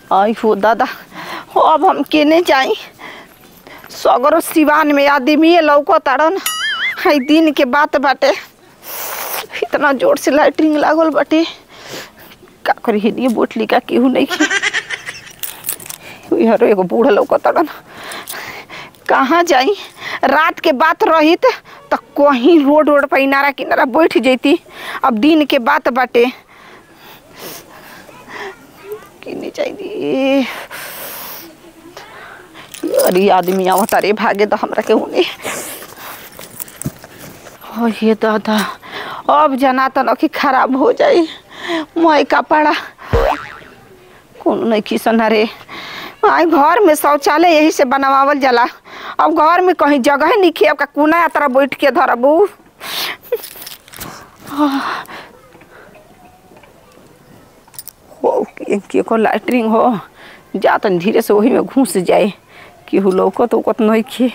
आई हो दादा अब हम केने जाई सगरो सिवान में आदमी लौको ताड़न हाई दिन के बात बाटे इतना जोर से लाइटिंग लागल बाटे का करी हिनिए बोटली का केहू नहीं खे यारो एगो बूढ़ा लौको ताड़न कहाँ जाई रात के बात रहित त कहीं रोड रोड पर इनारा किनारा बैठ जैती अब दिन के बात बाटे किने चाहिए अरे आदमी आवत अरे भागे तो हमरा के होने ओ ये दादा अब जना तो नखी खराब हो जाई मोय कपड़ा कौन नहीं किसन रे आई घर में शौचालय यही से बनवावल जाला अब घर में कहीं जगह नहीं खे अब का कोना यात्रा बैठ के धरबू हो के, के को लैटरिंग हो जा तन धीरे से वही में घुस जाए केहू लौकत उकत नहीं खे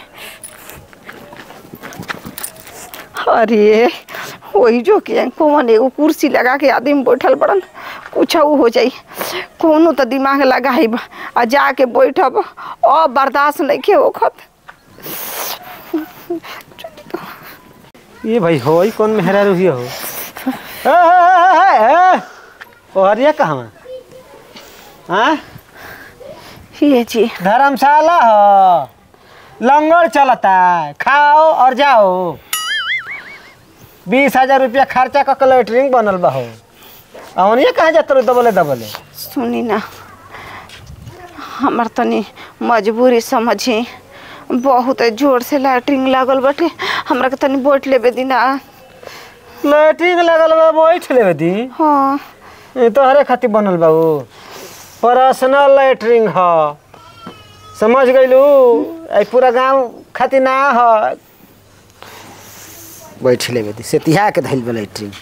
अरे वही जो के कौन एगो कुर्सी लगा के आदमी बैठल बड़न कुछ हो जाई कोनो तो दिमाग लगाइब आ जाके बैठब अब बर्दाश्त नहीं के ओखत ये भाई हो ई कौन मेहरा रुही हो ए, ए, ए, ए, ओ हरिया कहाँ हाँ ये जी धर्मशाला हो लंगर चलता खाओ और जाओ बीस हजार रुपया खर्चा क लेटरिंग बनल बा हो अवनिया कहाँ जात रहो दबले दबले सुनी ना हमार तनी मजबूरी समझी बहुत जोर से लैटरिंग लागल बाटे हमरा के तनी बैठ लेबे दिना लेटरिंग लगल बा बैठ लेवे दी हाँ ये तो हरे खातिर बनल बा वो पर्सनल लेटरिंग ह समझ गइलू आई पूरा गांव खातिर ना ह बैठ लेवे दी सेतिहा के धइल बा लेटरिंग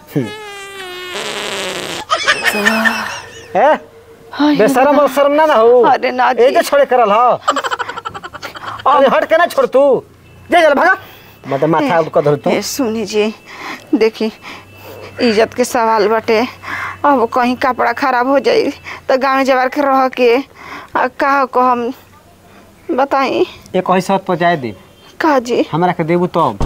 ए हाय बेशरम और शर्म ना ना हो अरे ना जी। ए के छोड़े करल ह अरे हट के ना छोड़ तू जे चल भागा मतलब माथा उठ कर धर तू ए सुनी जी देखी इज्जत के सवाल बाटे अब कहीं कपड़ा खराब हो जाई तो गाँव जवार के रह के आ का को हम बताई एक कहीं सत पहुंचाए दे का जी हमरा के देबू तब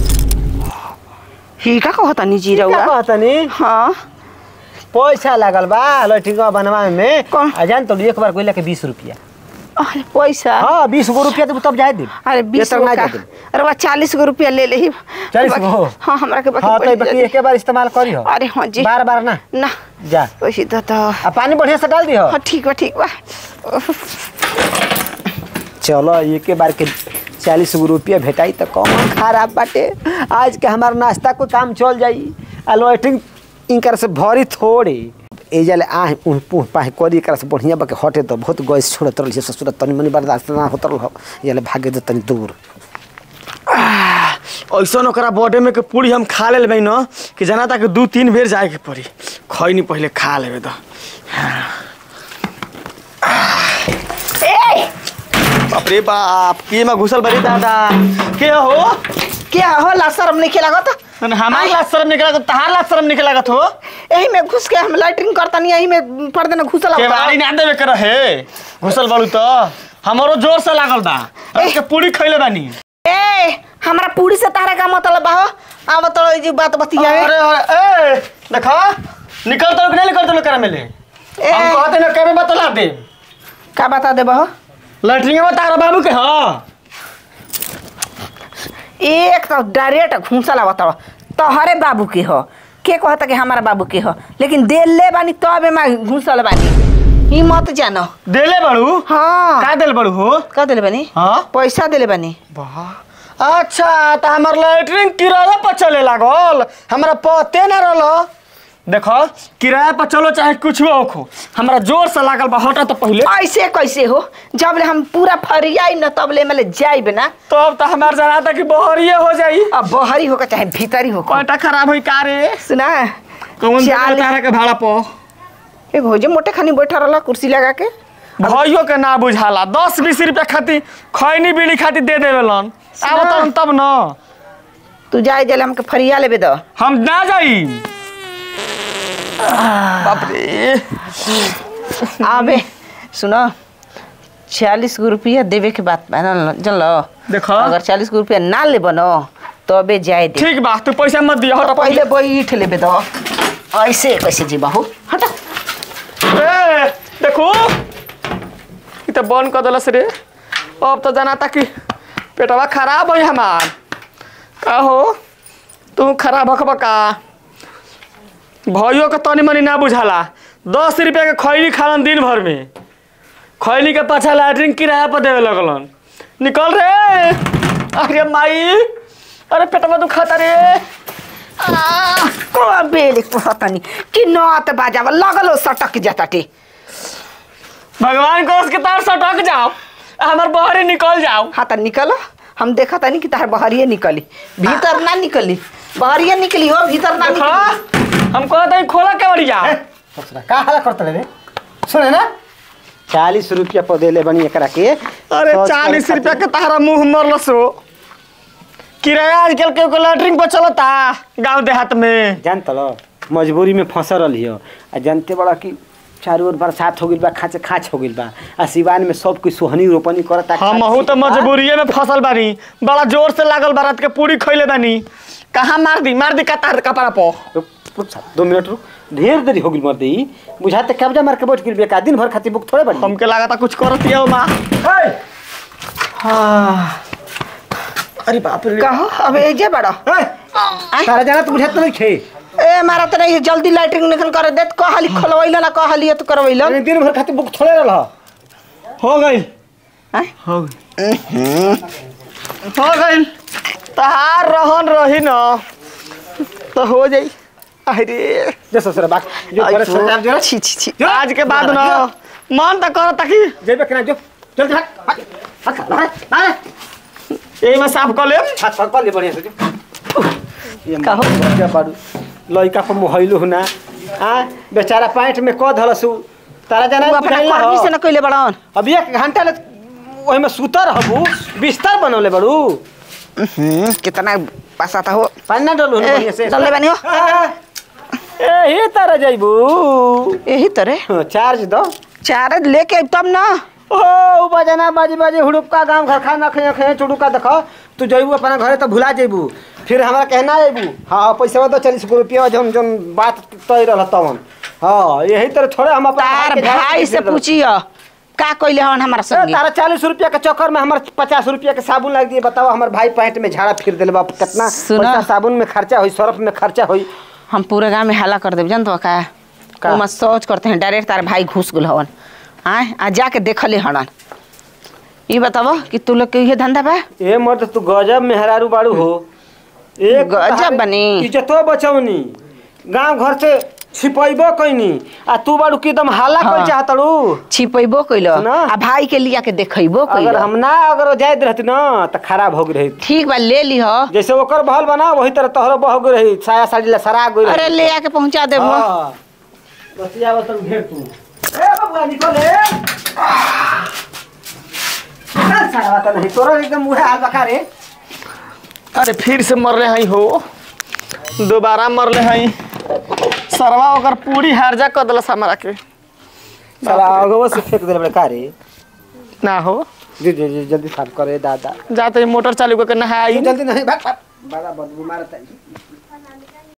ही का कहता नी जी क्या रउआ कहतनी हाँ पैसा लागल बा लठिंग बनवा में कौन? आ जान तो एक बार कोई के बीस रुपया अरे पैसा हाँ बीस गो रुपया देबू तब जाए दे अरे बीस ये गो तक ना का जाए दे। अरे बा चालीस गो रुपया ले ले 40 गो? हाँ हमरा के बाकी हाँ तो पैसा बाकी दे एक बार इस्तेमाल करी हो अरे हाँ जी बार बार ना ना जा वही तो तो आ पानी बढ़िया से डाल दी हो हाँ ठीक बा ठीक बा चलो एक बार के चालीस गो रुपया भेटाई तो कौन खराब बाटे आज के हमार नाश्ता को काम चल जाई आ लॉइटिंग इनकर से भरी थोड़े ए जले आ उह पुह पाह करी एकरा से बढ़िया बाके हटे तो बहुत गैस छोड़त रहल ससुर तनी मनी बर्दाश्त ना होत रहल जले भागे दे तनी दूर ऐसा ओकरा बॉडी में के पूरी हम खा ले लेबै न कि जना तक दू तीन बेर जाए के पड़ी खैनी पहले खा लेबै तो ए बाप रे बाप के में घुसल बड़ी दादा के हो क्या हो ला शर्म नहीं लागत हमार लाज शर्म निकला तो तहार लाज शर्म निकला लागत हो यही में घुस के हम लैटरिंग करता नहीं यही में पड़ देना घुसल के होता। बाड़ी ना देवे के रहे घुसल बड़ू तो हमारो जोर से लागल बा अब के पूरी खैले बानी ए हमरा पूरी से तारा का मतलब बा हो आव तो ई जी बात बतिया अरे अरे ए देखा निकल तो कि नहीं निकल तो करा मिले ए। हम कहते ना के बतला दे का बता दे बा लैटरिंग में तारा बाबू के हां एक तो डायरेक्ट घूसा लागत तोहरे बाबू के हो के कहता कि हमारा बाबू के हो लेकिन दे ले बानी तब में घूसल बानी ही मत जानो देले बड़ू हाँ का देल बड़ू हो का दिले बानी हाँ पैसा दिले बानी वाह अच्छा तो हमार लैटरिन किराया पर चले लागल हमरा पते ना रहल देखो किराया पर चलो चाहे कुछ हो खो हमरा जोर से लागल बा हटा तो पहले ऐसे कैसे हो जब ले हम पूरा फरियाई न तब ले मतलब जाइब ना तब तो हमार जना था कि बहरिए हो जाई अब बहरी होकर चाहे भीतरी हो कटा खराब होई का रे सुना कौन चाल- तारा के भाड़ा पो एक हो जे मोटे खानी बैठा रहला कुर्सी लगा के भाइयों के ना बुझाला दस बीस रुपया खातिर खैनी बीड़ी खातिर दे देवेलन आब तब तब न तू जाए जले हमके फरिया लेबे दो हम ना जाई बाप रे आबे सुनो छियालीस गो रुपया देवे के बात बा ना जानलो देखो अगर चालीस गो रुपया ना ले बनो तबे जाए दे ठीक बा तू पैसा मत दिया हट पहले बैठ लेबे तो ऐसे कैसे जी बाहू हटा ए देखो ई त बंद कर देलस रे अब तो जाना था कि पेटवा खराब हो हमार का हो तू खराब हकबा का भाइयों के तनी मनी ना बुझाला दस रुपया के खैनी खालन दिन भर में खैनी के पाछा लैट्रिन किराया पर देवे लगलन निकल रे अरे माई अरे पेटवा दुखाता रे आ! बेल पतनी कि नत बाजावा लगलो सटक जाताटे भगवान को उसके तार सटक जाओ हमार बहरे निकल जाओ हाँ त निकलो हम देखा तानी कि तार बहरिए निकली भीतर ना निकली बहरिए निकली हो भीतर ना देखो निकली हम कहते हैं खोला के बढ़िया ससुरा का हाला करत रे सुने ना चालीस रुपया पर देले बनी एकरा के अरे सोच चालीस करे रुपया खातिर। के तारा मुंह मरल सो किराया आजकल के को लैट्रिन पर चलता गांव देहात में जान तलो मजबूरी में फंसल रही हो आ जानते बड़ा कि चारों ओर बरसात हो गइल बा खाँच खाँच हो गइल बा आ सिवान में सब कोई सोहनी रोपनी करता हम हूँ तो मजबूरिये में फसल बानी बड़ा जोर से लागल बारात के पूरी खैले बानी कहाँ मार दी मार दी का तार कपड़ा पो रुक रुक सा, दो मिनट रुक ढेर देरी हो गइल मर दी बुझाते कब्जा मार के बैठ गइल बेका दिन भर खातिर बुक थोड़े बनी हमके लगा था कुछ करती है माँ हाँ अरे बाप रे कहो अब एजे बड़ा ए, तारा जाना तो बुझाते नहीं खे ए मारा त नहीं जल्दी लाइटिंग निकल कर देत कहली खोलवैला ना कहली तो करवैला अरे दिन भर खातिर बुक थोड़े रहा हो गई हैं? हो गई हो गई तहार रहन रही न तो हो जाई अरे जे ससुरा बात जो करे सर आप जो छी छी छी जो। आज के बाद न मन तो करता कि जेबे केना जो चल जा हट हट हट हट यही में साफ कर ले हाथ पकड़ ले बढ़िया से जो ये कहो। क्या पाडू लइका को मोहइलु हुना आ बेचारा पैंट में क धलसु तारा जाना तू अपना बुझाइल कर्मी से हो न कइले बड़न अब एक घंटा ले ओहि में सुतर हबू बिस्तर बनौले बड़ू हम्म, कितना पसाता हो पानी ना डलू ए, बढ़िया से डलले बानी हो। ए हे तारा जाइबू यही तरे हाँ, चार्ज दो चार लेके आइब तब ना ओ उ बजना बाजी बाजी हुड़ुका गांव घर खाना खे खे चुड़ुका देखो तू जइबू अपना घरे तो भुला जइबू फिर हमरा कहना अइबू हाँ पैसा दो चालीस गो रुपया जौन जौन बात तय रह तवन हाँ यही तरह थोड़े हम अपना तार के झाड़ भाई के से दे देब। पूछियो का कइले हन हमारा ए, संगे तारा चालीस रुपया के चक्कर में हमारे पचास रुपया के साबुन लग दिए बताओ हमारे भाई पैंट में झाड़ा फिर दिल बाप कितना सुना। पैसा साबुन में खर्चा हुई सर्फ में खर्चा हुई हम पूरे गांव में हल्ला कर देब जान तो का का? ओमा सोच करते हैं डायरेक्ट तार भाई घुस गुल हवन आय आ जाके देखले हड़न ई बतावो कि तू लोग के ये धंधा बा ए मर्द तू गजब मेहरारू बाड़ू हो एक गजब तहारे बनी। इज्जतो बचौनी गांव घर से छिपैबो कैनी आ तू बाड़ू की एकदम हाला हाँ। कर चाहतड़ू छिपैबो कइलो सुना। आ भाई के लिया के देखैबो अगर कइलो हम ना अगर जायद रहती ना तो खराब हो गई रही ठीक बा ले ली हो जैसे ओकर बहल बना वही तरह तोहरो बह गई रही साया साड़ी ला सरा गई अरे ले आके पहुंचा देबो हाँ। बतिया बतन घेर तू ए बबुआ निकल ए चल सारा बात नहीं तोरा एकदम मुहे हाल बका रे अरे फिर से मर रहे हैं हो दोबारा मर रहे हैं सरवा ओकर पूरी हार्जा कर दिलस हमारा के साला अगवा से फेंक देले बड़े का रे ना हो जी जी जी जल्दी साफ करे दादा जाते ही मोटर चालू करके नहाई जल्दी नहीं भाग भाग बड़ा बदबू मारता है